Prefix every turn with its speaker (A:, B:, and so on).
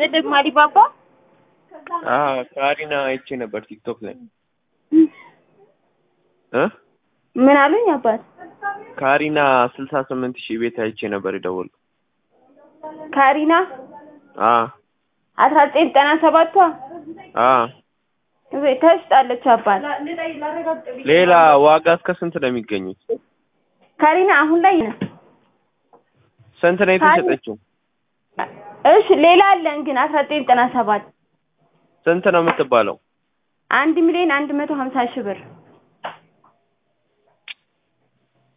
A: ይስጥልኝ ማሊባባ።
B: አዎ ካሪና አይቼ ነበር ቲክቶክ ላይ እ
A: ምን አሉኝ አባት?
B: ካሪና ስልሳ ስምንት ሺህ ቤት አይቼ ነበር የደወልኩት።
A: ካሪና
B: አ
A: አስራ ዘጠኝ ዘጠና ሰባቷ
B: አ
A: እቤት ተሽጣለች አባት።
B: ሌላ ዋጋ እስከ ስንት ነው የሚገኙት?
A: ካሪና አሁን ላይ ነው።
B: ስንት ነው የተሸጠችው?
A: እሺ ሌላ አለን ግን አስራ ዘጠኝ ዘጠና ሰባት
B: ስንት ነው የምትባለው?
A: አንድ ሚሊዮን አንድ መቶ ሀምሳ ሺህ ብር